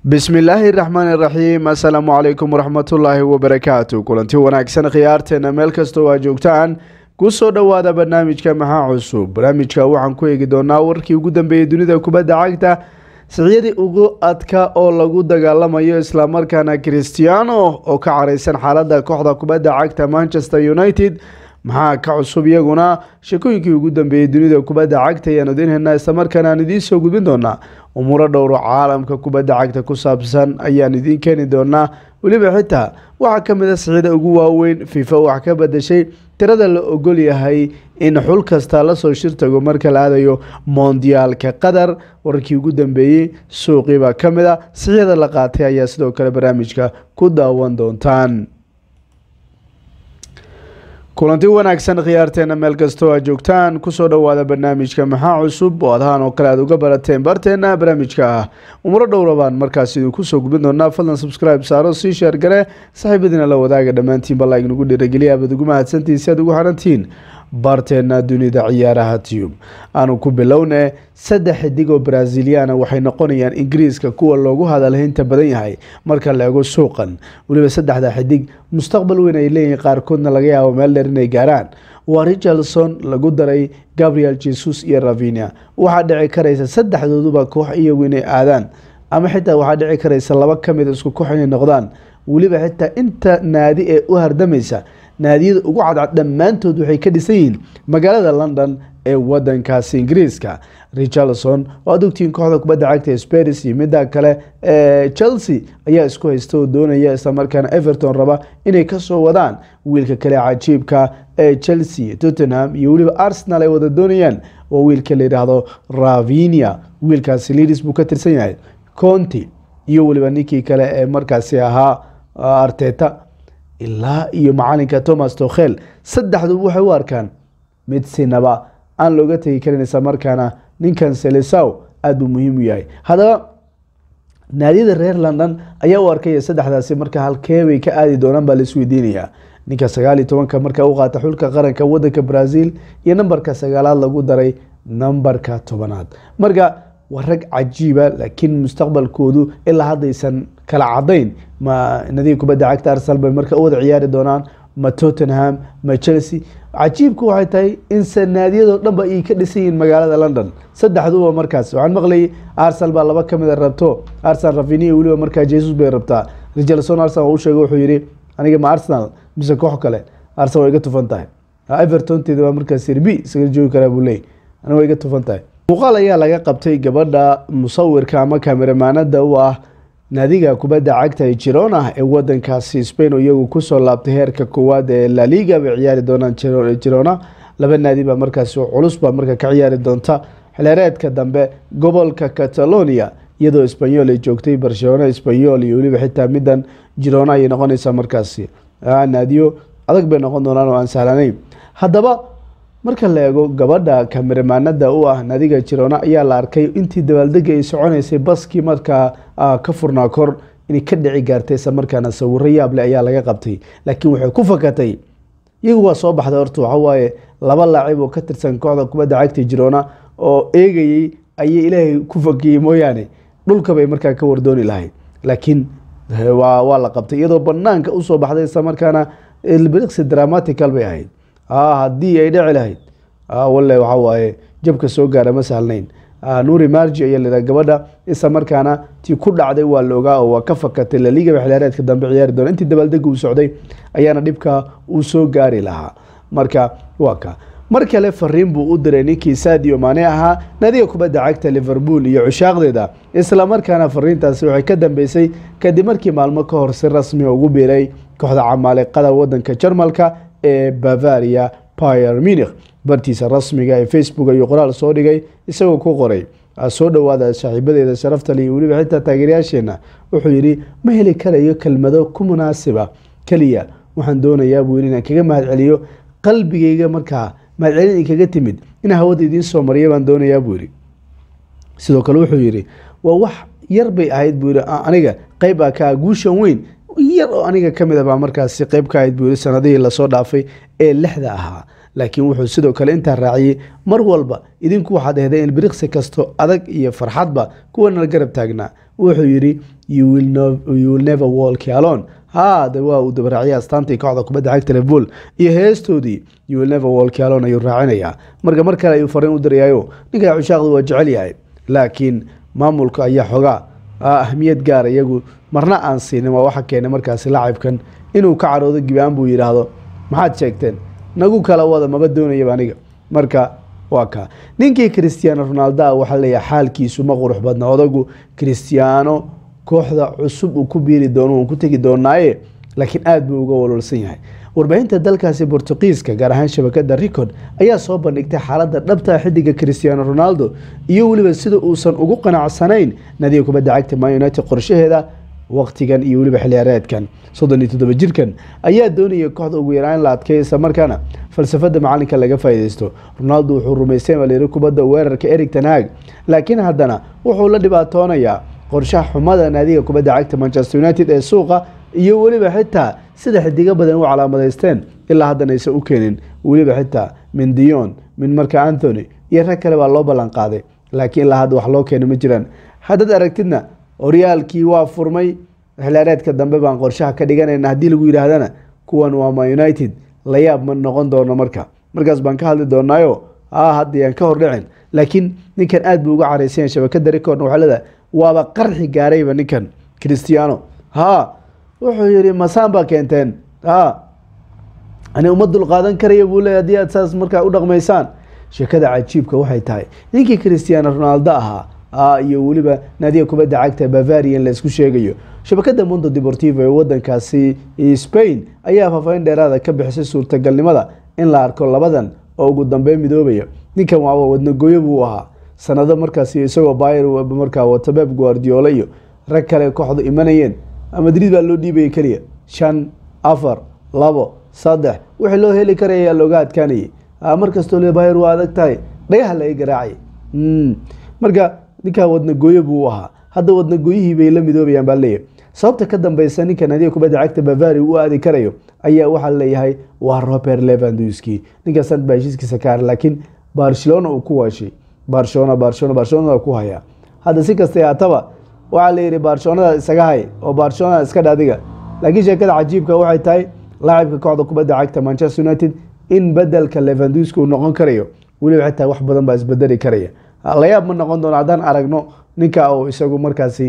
bismillaahi raxmaan iraxiim assalaamu calaykum waraxmatullaahi wabarakaatu kulanti wanaagsan khiyaarteena meel kastoo aa joogtaan kusoo dhowaada barnaamijka maxaa cusub barnaamijka waxaan ku eegi doonaa warkii ugu dambeeyey dunida kubadda cagta siciyadii ugu adka oo lagu dagaalamayo islamarkaana christiano oo ka careysan xaalada kooxda kubadda cagta manchester united maxaa ka cusub iyaguna sheekooyinkii ugu dambeeyey dunida kubadda cagta ayaan idinhaynaa islamarkaana aan idiin soo gudbin doonaa umuuro dhowro caalamka kubadda cagta ku saabsan ayaan idiin keeni doonaa weliba xitaa waxaa ka mid a sicida ugu waaweyn fifa wax ka badashay tirada la ogol yahay in xul kasta lasoo shirtago marka la aadayo mondiyaalka qatar wararkii ugu dambeeyey suuqiibaa ka mid a siciyada la qaatay ayaa sidoo kale barnaamijka ku daawan doontaan kulanti wanaagsan khiyaarteena meel kastoo aad joogtaan kusoo dhowaada barnaamijka maxaa cusub oo adahaan oo kale aad uga barateen barteena barnaamijka ah umuro dhowra baan markaas idinku soo gudbin doonaa fadlan subscribe saaro sii sheer gare saxiibadiina la wadaaga dhammaantiin balla ignagu dhiirageliya abaad ugu mahadsantihin si aad ugu xarantihiin barteena dunida ciyaaraha tiyub aanu ku bilowne saddex xidig oo braziliana waxay noqonayaan ingiriiska kuwa loogu hadalhaynta badan yahay marka la eego suuqan weliba saddexda xidig mustaqbal weyn ay leeyihiin qaarkoodna laga yaabo meel dheer inay gaaraan waa richardson lagu daray gabriel jesus iyo ravinia waxaa dhici karaysa saddexdooduba koox iyagu inay aadaan ama xitaa waxaa dhici karaysa laba kamid isku koox inay noqdaan weliba xitaa inta naadi ee u hardamaysa naadiyada ugu cadcad dhammaantood waxay ka dhisan yihiin magaalada london ee wadankaasi ingiriiska richardson oo aad ogtihiin kooxda kubadda cagta sparis iyo midda kale ee chelsea ayaa isku haysta oo doonaya islamarkaana everton raba inay kasoo wadaan wiilka kale cajiibka ee chelsea tottenham iyo weliba arsenal ay wada doonayaan waa wiilka la yidhaahdo ravinia wiilkaasi lidis buu ka tirsan yahay conti iyo weliba ninkii kale ee markaasi ahaa arteta ilaa iyo macalinka thomas tokhel saddexduba waxay u arkaan mid sinaba aan looga tegi karin isla markaana ninkan selesaw aada buu muhiim u yahay haddaba naadiyada reer london ayaa u arkaya saddexdaasi marka halkeebay ka aadi doonaan baa laisweydiinayaa ninka sagaal iyo tobanka marka u qaata xulka qaranka wadanka brazil iyo nambarka sagaalaad lagu daray nambarka tobanaad marka waa rag cajiiba laakiin mustaqbalkoodu ilaa haddaysan kala cadayn ma nadiga kubadda cagta arsenal bay marka u wada ciyaari doonaan ma tottenham ma chelsea cajiibku waxay tahay in sanaadiyadoo dhanba ay ka dhisan yihiin magaalada london saddexduba markaas waxaan maqlayay arsenal baa laba kamid a rabto arsenal ravinia weliba markaa jesus bay rabtaa richardson arsenal u sheegay wuxuu yihi aniga ma arsenal mise koox kale arsenal waa iga tufan tahay evertonteeda waa markaas sirbi isaga joogi karaa buu leeyay aniga waa iga tufan tahay muuqaal ayaa laga qabtay gabadha musawirka ama kameramaanada u ah naadiga kubadda cagta ee girona ee wadankaasi spain oo iyagu kusoo laabtay heerka koowaad ee laliga bay ciyaari doonaan girona laba naadi baa markaasi culus baa marka ka ciyaari doonta xileereedka dambe gobolka catalonia iyadoo sbanyol ay joogtay barcelona sbanyol iyo weliba xitaa midan girona ayay noqonaysaa markaasi naadiyo adag bay noqon doonaan oo aan sahlanayn haddaba marka la eego gabadha kameramaanada u ah nadiga jirona ayaa la arkay intii dabaaldega ay soconaysay baskii markaa ka furnaa kor inay ka dhici gaartay isla markaana sawiro yaable ayaa laga qabtay laakiin waxay ku fakatay iyagu waa soo baxday horta waxawaaye laba laacib oo ka tirsan kooxda kubadda cagta jirona oo eegayey ayay ilaahay ku fakiyey mooyaane dhulkabay markaa ka wardooni lahayd laakiin waa la qabtay iyadoo banaanka usoo baxday isla markaana ilbiriqsi dramatical bay ahayd haddii ay dhici lahayd walle waxa waaye jabka soo gaara ma sahlnayn nuuri marji ayaa lahaa gabadha isla markaana tii ku dhacday waa la ogaa oo waa ka fakatay laliga xilaareedka dambe ciyaari doona intii dabaaldega uu socday ayaana dhibka uu soo gaari lahaa marka waa ka mar kale fariin buu u diray ninkii sadio maane ahaa nadiga kubadda cagta liverpool iyo cushaaqdeeda isla markaana fariintaasi waxay ka dambeysay kadib markii maalmo ka hor si rasmi ugu biiray kooxda camaaliqada wadanka jarmalka ee bavaria pier munich bartiisa rasmiga ee facebook ayuu qoraal soo dhigay isagoo ku qoray soo dhowaada saaxiibadeeda sharaftale iyo weliba xitaa taageerayaasheena wuxuu yidhi ma heli karayo kelmado ku munaasiba keliya waxaan doonayaa buu yidhi inaan kaga mahadceliyo qalbigayga markaa mahadcelin inkaga timid inaan hawada idiin soo mariya baan doonayaa buu yidhi sidoo kale wuxuu yidhi waa wax yar bay ahayd buu yidhi aniga qeyb a ka guushan weyn yar oo aniga ka mid a baa markaasi qeyb ka ahayd buu yidhi sanadihii lasoo dhaafay ee lixda ahaa laakiin wuxuu sidoo kale intaa raaciyey mar walba idinku waxaad ehday in biriqsi kasto adag iyo farxadba kuwana garab taagnaa wuxuu yidhi you will never walk alone haade waa uu dabaraaciya astaantii kooxda kubadda cagta liverpool iyo heestoodii you will never walk alone ayuu raacinayaa marka mar kale ayuu fariin u dirayaayo ninka cushaaqdu waa jecel yahay laakiin maamulka ayaa xogaa ahmiyad gaara iyagu marna aan siinin waa waxa keenay markaasi laacibkan inuu ka caroodo gibaan buu yidhaahdo maxaad sheegteen nagu kala wada maba doonayaba aniga marka waa kaa ninkii christiano ronaldo a waxaa leeyahay xaalkiisu ma qurux badna odagu christiano kooxda cusub uu ku biiri doono uun ku tegi doonaaye laakiin aada buu uga walwalsan yahay warbaahinta dalkaasi bortuqiiska gaar ahaan shabakada record ayaa soo bandhigtay xaaladda dhabta xidiga christiano ronaldo iyo weliba sida uusan ugu qanacsanayn nadiga kubadda cagta man united qorshaheeda waqtigan iyo weliba xiliyaareedkan soddon iyo toddoba jirkan ayaa doonaya kooxda ugu yaraan la adkeeya isla markaana falsafada macalinka laga faa'iideysto ronaldo wuxuu rumaystay malyiri kubadda weerarka eric tanhag laakiin haddana wuxuu la dhibaatoonayaa qorshaha xumada naadiga kubadda cagta manchester united ee suuqa iyo weliba xitaa sida xidigo badan u calaamadeysteen ilaa haddana aysan u keenin weliba xitaa min dion min marka anthony iyo rag kale baa loo ballan qaaday laakiin ilaa hadda wax loo keenay ma jiraan haddaad aragtidna horyaalkii waa furmay xilaareedka dambe baan qorshaha ka dhiganayna haddii lagu yidhaahdana kuwan waa ma united la yaab ma noqon doono marka markaas baan ka hadli doonaayo a haddayaan ka hordhicin laakiin ninkan aad buu uga caraysanya shabakada record waxaa leedahay waaba qarxi gaarayba ninkan christiano ha wuxuu yidhi masaan baa keenteen ha ani uma dulqaadan karaya buu leey haddii aad saas markaa u dhaqmaysaan sheekada cajiibka waxay tahay ninkii christiano ronaldo ahaa iyo weliba naadiga kubadda cagta bavarian la isku sheegayo shabakada mondo deportivo ee wadankaasi spain ayaa faahfaahin dheeraada ka bixisay suurtagalnimada in la arko labadan oo ugu dambeyn midoobaya ninkan waaba wadnagooyo buu ahaa sanado markaasi isagoo bayer markaa wata beb guardiola iyo rag kale kooxdu imanayeen madrid baa loo dhiibaya keliya shan afar labo saddex wixii loo heli karaya ayaa looga adkaanayay markastoo le bayer waa adag tahay dhagaha laga garaacay marka ninkaa wadnagooyo buu ahaa hadda wadnagooyihii bay la midoobayaan baa leeyahy sababta ka dambeysa ninka nadiga kubadda cagta bavari u aadi karayo ayaa waxaa leeyahay waa robert levanduski ninkaasaan baa heshiiskiisa ka har laakiin barcelona uu ku waashay barcelona barcelona barcelona ku hayaa hadda si kastay haataba waxaa la yidhi barcelonada isaga hay oo barcelona iska dhaadiga laakiin sheekada cajiibka waxay tahay laacibka kooxda kubadda cagta manchester united in bedelka levanduski uu noqon karayo weliba xitaa wax badan baa isbedeli karaya layaab ma noqon doono haddaan aragno ninka uu isagu markaasi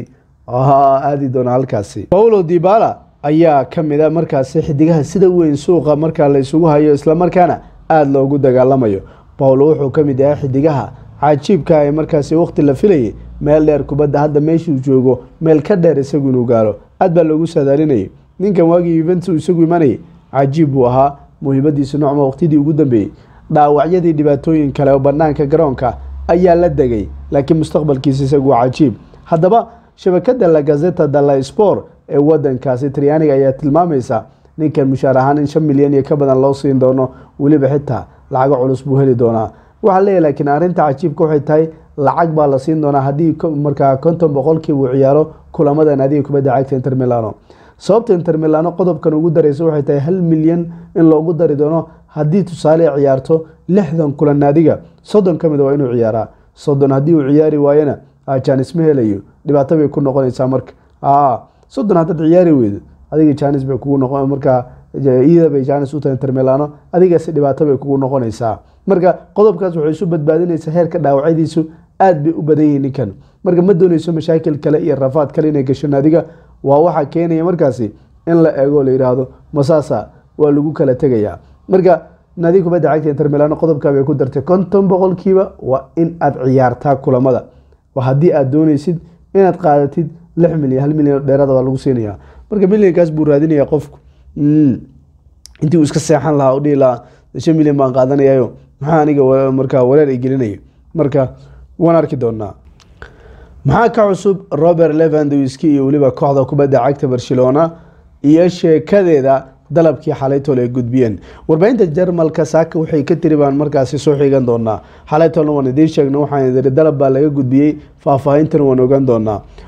aadi doono halkaasi paulo dibala ayaa kamid a markaasi xidigaha sida weyn suuqa markaa la isugu hayo islamarkaana aada loogu dagaalamayo paulo wuxuu kamid yahay xidigaha cajiibka ee markaasi waqti la filayay meel dheer kubadda hadda meeshuu joogo meel ka dheer isagu inuu gaaro aad baa loogu saadaalinayay ninkan waagii yuventus isagu imanayay cajiib buu ahaa muhiimadiisu nocma waqtidii ugu dambeeyey dhaawacyadii dhibaatooyin kale oo banaanka garoonka ayaa la degay laakiin mustaqbalkiisa isagu waa cajiib haddaba shabakada la gazeta dala sport ee wadankaasi trianig ayaa tilmaamaysa ninkan mushaar ahaan in shan milyan iyo ka badan loo siin doono weliba xitaa lacago culus buu heli doonaa waxaa leeyahy laakiin arrinta cajiibka waxay tahay lacag baa la siin doonaa haddii markaa konton boqolkiiba uu ciyaaro kulamada naadiga kubadda cagta inter milano sababta inter milano qodobkan ugu dareysa waxay tahay hal milyan in loogu dari doono haddii tusaale ciyaarto lixdan kulan naadiga soddon ka mid waa inuu ciyaaraa soddon haddii uu ciyaari waayana janis ma helayo dhibaato bay ku noqonaysaa marka soddon haddaad ciyaari weydo adiga janis bay kugu noqon markaa iyada bay janis u tahay inter milano adigaasi dhibaato bay kugu noqonaysaa marka qodobkaas waxay isu badbaadinaysaa heerka dhaawacyadiisu aad bay u badan yihiin ninkan marka ma dooneyso mashaakil kale iyo rafaad kale inay gasho naadiga waa waxaa keenaya markaasi in la eego la yidhaahdo masaasa waa lagu kala tegayaa marka naadiga kubadda cagta inter milano qodobkaa bay ku dartay konton boqolkiiba waa in aad ciyaartaa kulamada haddii aad dooneysid inaad qaadatid lix milyan hal milyan dheerada waa lagu siinaya marka milyankaas buu raadinaya qofku intii uu iska seexan lahaa u dhihi lahaa shan milyan baan qaadanayayo maxaa aniga markaa wareer ay gelinaya marka waan arki doonaa maxaa ka cusub robert levandowski iyo weliba kooxda kubadda cagta barcelona iyo sheekadeeda dalabkii xalaytol ay gudbiyeen warbaahinta jarmalka saaka waxay ka tiri baan markaasi soo xigan doonaa xalaytolna waan idiin sheegna waxaan idiri dalab baa laga gudbiyey faahfaahintan waan ogaan doonaa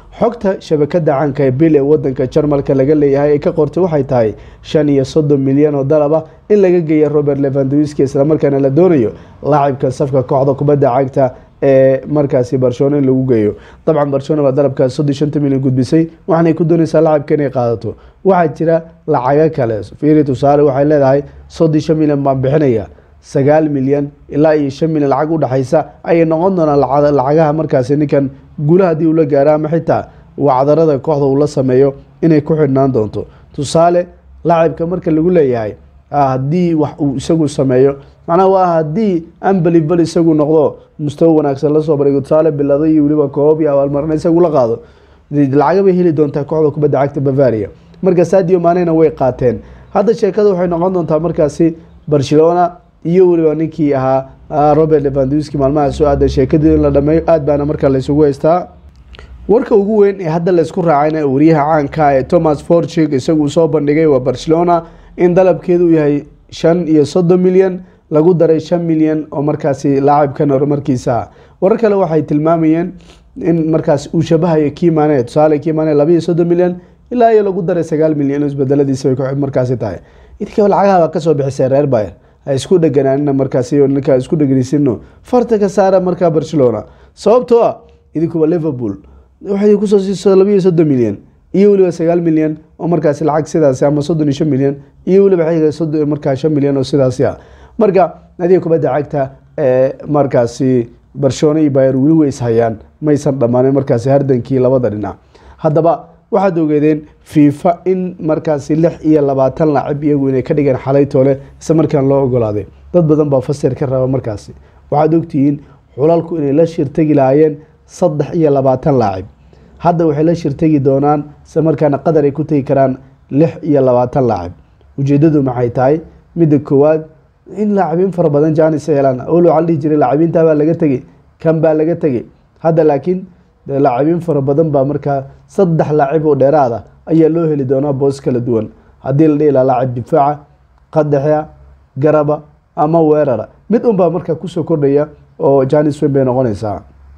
xogta shabakada caanka ee bil ee wadanka jarmalka laga leeyahay ay ka qortay waxay tahay shan iyo soddon milyan oo dalaba in laga geeya robert levandowski islamarkaana la doonayo laacibka safka kooxda kubadda cagta ee markaasi barcelona in lagu geeyo dabcan barcelona baa dalabkaas soddon shanta milyan gudbisay waxaanay ku doonaysaa lacabka inay qaadato waxaa jira lacago kale fiiri tusaale waxay leedahay soddon shan milyan baan bixinaya sagaal milyan ilaa iyo shan milyan lacag udhexaysa ayay noqon doonaan lacagaha markaasi ninkan guula haddii ula gaaro ama xitaa wacdarada kooxda uu la sameeyo inay ku xidhnaan doonto tusaale lacibka marka lagu leeyahay haddii wax uu isagu sameeyo macnaha waa haddii unbelivable isagu noqdo mustawa wanaagsan lasoo barigo tusaale bilado iyo weliba koob iyo abaalmarina isagu la qaado lacaga bay heli doontaa kooxda kubadda cagta bavaria marka sadio maanena way qaateen hadda sheekada waxay noqon doontaa markaasi barcelona iyo weliba ninkii ahaa robert levandowski maalmaha soo aada sheekadii in la dhameeyo aad baana markaa laysugu haystaa warka ugu weyn ee hadda laysku raacayna wariyaha caanka ee thomas forchik isagu soo bandhigay waa barcelona in dalabkeedu uu yahay shan iyo soddon milyan lagu daray shan milyan oo markaasi laacibkan horumarkiisa warar kale waxay tilmaamayeen in markaas uu shabahayo kimane tusaale kimane laba iyo soddon milyan ilaa iyo lagu daray sagaal milyan isbedeladiisa bay markaasi tahay idinka lacagaha baa kasoo bixisay reer bayer ha isku dheganaanina markaasi ninkaa isku dhegeysinno farta ka saara markaa barcelona sababtoo ah idinkuba liverpool waxay kusoo siiso laba iyo soddon milyan iyo weliba sagaal milyan oo markaasi lacag sidaasi ama soddon iyo shan milyan iyo weliba xiga soddon markaa shan milyan oo sidaasi ah marka nadiga kubadda cagta ee markaasi barcelona iyo bayer weli way ishayaan maysan dhammaanin markaasi hardankii labada dhinac haddaba waxaad ogeedeen fifa in markaasi lix iyo labaatan laacib iyagu inay ka dhigeen xalay toole isla markaan loo ogolaaday dad badan baa fasir ka raba markaasi waxaad ogtihiin xulalku inay la shirtegi lahaayeen saddex iyo labaatan laacib hadda waxay la shirtegi doonaan isla markaana qadar ay ku tegi karaan lix iyo labaatan laacib ujeedadu maxay tahay midda koowaad in laacibiin fara badan janis helaan ol waxaa la dhihi jiray laacibiinta baa laga tegey kan baa laga tegey hadda laakiin laacibiin fara badan baa markaa saddex laacib oo dheeraada ayaa loo heli doonaa boos kala duwan haddii la dhihi laha laacib difaaca qadaxa garaba ama weerara mid unbaa markaa kusoo kordhaya oo janis weyn bay noqonaysaa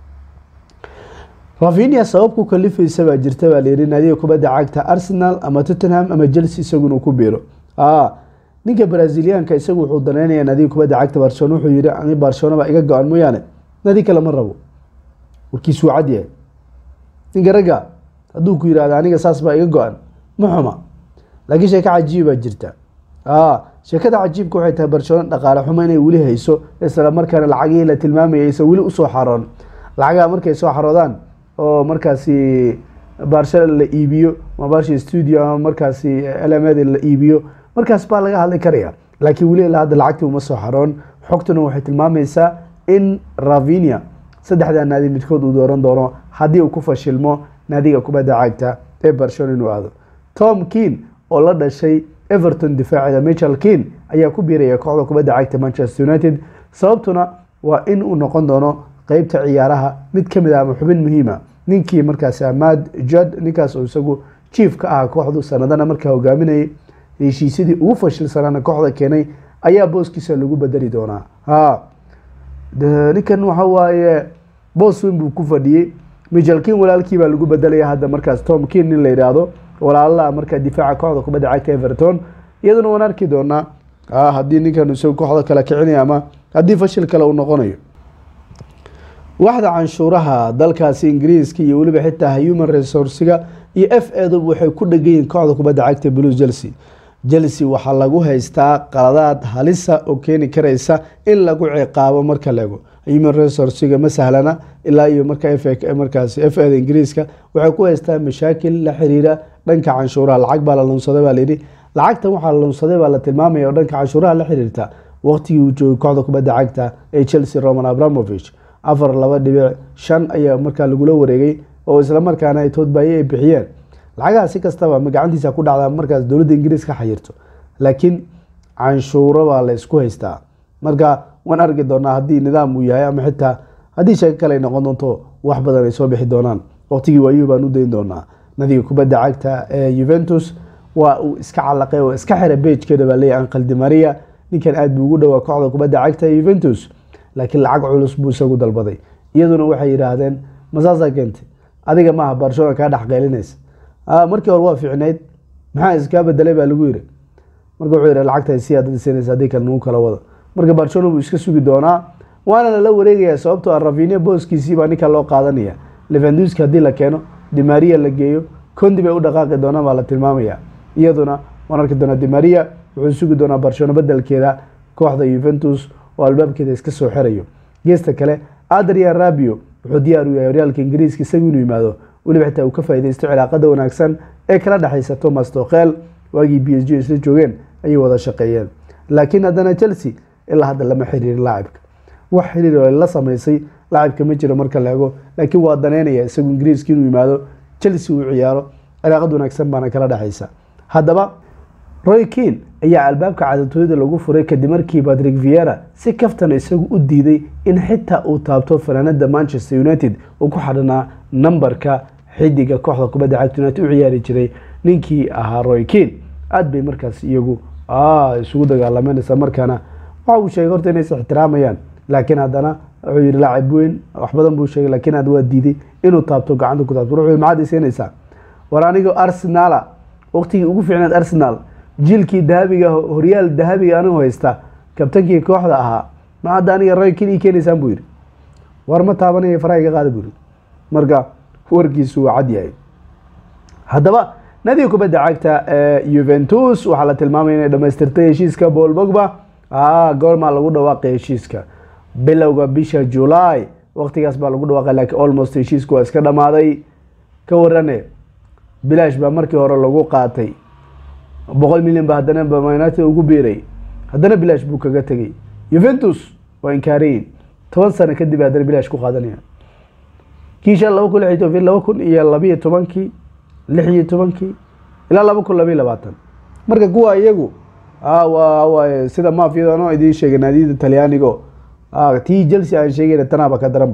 ravinia sabab ku kalifaysa baa jirta baa layihi naadiga kubadda cagta arsenal ama tottenham ama chelsea isagu inuu ku biiro ninka braziliyaanka isagu wuxuu daneynaya naadiga kubadda cagta barcelona wuxuu yihi ani barcelona baa iga go-an mooyaane nadi kale ma rabo warkiis wuu cadyahay ninka ragga hadduu ku yihahdo aniga saas baa iga go-an ma xuma laakiin sheeko cajiib baa jirta sheekada cajiibka waxay tahay barcelona dhaqaale xumo inay weli hayso isla markaana lacagihii la tilmaamayay aysan weli usoo xaroon lacagaha markay soo xaroodaan oo markaasi barshada la iibiyo ama barsha studio ama markaasi lmd la iibiyo markaas baa laga hadli karaya laakiin weli ilaa hadda lacagtii uma soo xaroon xogtuna waxay tilmaamaysaa in ravinia saddexdaa naadi midkood uu dooran doono haddii uu ku fashilmo naadiga kubadda cagta ee barcelona inuu aado tom keen oo la dhashay everton difaaceeda michel keen ayaa ku biiraya kooxda kubadda cagta manchester united sababtuna waa in uu noqon doono qeybta ciyaaraha mid ka mid ah ama xubin muhiima ninkii markaasi amad jad ninkaas oo isagu jief ka ah kooxdu sanadana markaa hogaaminayay heshiisyadii ugu fashilsanaana kooxda keenay ayaa booskiisa lagu bedeli doonaa ha ninkan waxa waaye boos weyn buu ku fadhiyey michel kin walaalkii baa lagu bedelaya hadda markaas tom kin nin la yidhaahdo walaalaha markaa difaaca kooxda kubadda cagta everton iyaduna waan arki doonaa haddii ninkan isagu kooxda kale kicinaya ama haddii fashil kale uu noqonayo waxda canshuuraha dalkaasi ingiriiska iyo weliba xitaa human resourciga iyo f edu waxay ku dhegayiin kooxda kubadda cagta blues chelsea chelsea waxaa lagu haystaa qaladaad halisa oo keeni karaysa in lagu ciqaabo marka laego human resourciga ma sahlana ilaa iyo marka markaas f eda ingiriiska waxay ku haystaa mashaakil la xiriira dhanka canshuuraha lacag baa la lunsaday baa layidhi lacagtan waxaa la lunsaday baa la tilmaamaya oo dhanka canshuuraha la xiriirta waqtigii uu joogay kooxda kubadda cagta ee chelsea roman abramovich afar laba dhibic shan ayaa markaa lagula wareegay oo islamarkaana ay toodbaaye ay bixiyeen lacagaha si kastaba ma gacantiisa ku dhacdaa markaas dowladda ingiriis ka xayirto laakiin canshuuro baa la isku haystaa marka waan arki doonaa haddii nidaam uu yahay ama xitaa haddii sheeko kale ay noqon doonto wax badan ay soo bixi doonaan waqtigii waayuhu baan u dayn doonaa nadiga kubadda cagta ee juventus waa uu iska calaqay oo iska xira beejkeeda baa leeyahy anqal di maria ninkan aad buu ugu dhowaa kooxda kubadda cagta ee juventus laakiin lacag culus buu isagu dalbaday iyaduna waxay yidhaahdeen masaasaa keentay adiga maaha barcelona kaa dhex qaylinaysa markii hore waa fiicnayd maxaa iskaa bedelay baa lagu yiri marka wuxuu yihi lacagta si aad siinaysa haddii kale nagu kala wada marka barcelona buu iska sugi doonaa waana lala wareegaya sababtoo ah ravinia booskiisii baa ninka loo qaadanaya levanduski haddii la keeno dimaria la geeyo condi bay u dhaqaaqi doonaan baa la tilmaamaya iyaduna waan arki doonaa dimaria wuxuu sugi doonaa barcelona bedelkeeda kooxda yuventus oo albaabkeeda iska soo xirayo geesta kale adrian rabio wuxuu diyaar u yahay horyaalka ingiriiska isagu inuu yimaado weliba xitaa uu ka faaideysto cilaaqada wanaagsan ee kala dhexaysa thomas tokhel waagii b s g isla joogeen ayay wada shaqeeyeen laakiin haddana chelsea ilaa hadda lama xiriirin laacibka wax xiriir oo la samaysay laacibka ma jiro marka la ego laakiin waa daneynaya isagu ingiriiska inuu yimaado chelsea uu ciyaaro cilaaqad wanaagsan baana kala dhexaysa haddaba roy kean ayaa albaabka cadatooyada lagu furay kadib markii patrick viera si kaftan isagu u diiday in xitaa uu taabto fanaanada manchester united uu ku xadhanaa nambarka xidiga kooxda kubadda cagta united u ciyaari jiray ninkii ahaa roy kean aada bay markaas iyagu isugu dagaalameen isla markaana waxa uu sheegay horta inay is ixtiraamayaan laakiin haddana wuxuu yihi laacib weyn wax badan buu sheegay laakiin aad waa diiday inuu taabto gacanta ku taabto wuxuu yihi maxaad isiinaysaa war anigo arsenala waqtigii ugu fiicnaad arsenal jiilkii dahabiga horyaal dahabiga anigu haysta kabtankii kooxda ahaa ma hadda aniga roy kin ii keenaysaan buu yihi war ma taabanaya faraha iga qaada buu yihi marka warkiisu waa cad yahay haddaba nadiga kubadda cagta ee yuventus waxaa la tilmaamaya inay dhamaystirtay heshiiska paul bogba goormaa lagu dhawaaqay heshiiska bilowga bisha july waqtigaas baa lagu dhawaaqay laakiin almost heshiisku waa iska dhamaaday ka warane bilaash baa markii hore lagu qaatay boqol milyan ba haddana united ugu biiray haddana bilaash buu kaga tegay yuventus waa inkaarayin toban sano kadib haddana bilaash ku qaadanaya kiisha laba kun lix iyo toban laba kun iyo labiyo tobankii lix iyo tobankii ilaa laba kun labayo labaatan marka kuwa iyagu waa sida mafiyada ano idiin sheegay naadiyada talyaanigo tii chelsea aan sheegayna tanaaba ka daranba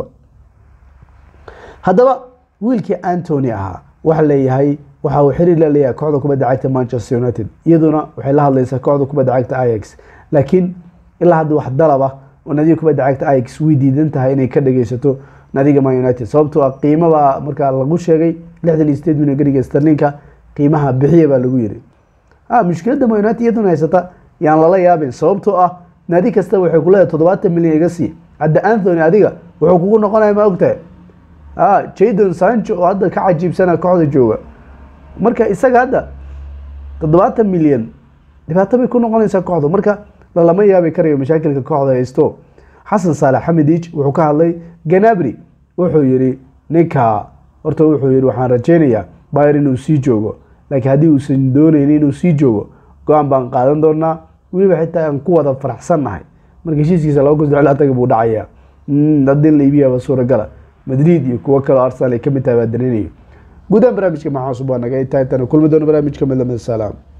haddaba wiilkii antony ahaa waxa leeyahay waxa uu xiriir la leeyahay kooxda kubadda cagta manchester united iyaduna waxay la hadlaysaa kooxda kubadda cagta ix laakiin ilaa hadda wax dalaba oo nadiga kubadda cagta ix way diidan tahay inay ka dhageysato nadiga man united sababtoo ah qiimabaa markaa lagu sheegay lixdan iyo sideed milyan gariga starlinka qiimaha bixiya baa lagu yiri mushkiladda man united iyaduna haysata yaan lala yaabin sababtoo ah naadi kasta waxay ku leedahay toddobaatan milyan iga sii hadda anthony adiga wuxuu kugu noqonaya ma ogtahay jadon sancho oo hadda ka cajiibsana kooxda jooga marka isaga hadda toddobaatan milyan dhibaato bay ku noqonaysaa kooxda marka lalama yaabi karayo mashaakilka kooxda haysto xasan saalex xamidij wuxuu ka hadlay ganabri wuxuu yihi ninka horta wuxuu yihi waxaan rajeynayaa bayr inuu sii joogo laakiin haddii uusan dooneyni inuu sii joogo go-aan baan qaadan doonaa weliba xitaa aan ku wada faraxsan nahay marka heshiiskiisa laba kun saddex taga buu dhacayaa haddii la iibiyaba suuragala madrid iyo kuwo kaleo arsenal ay kamid tahay baa dareynaya guudahaan barnaamijka maxaa cusub waa naga intaa intana kulmi doono barnaamijka midlamid salaam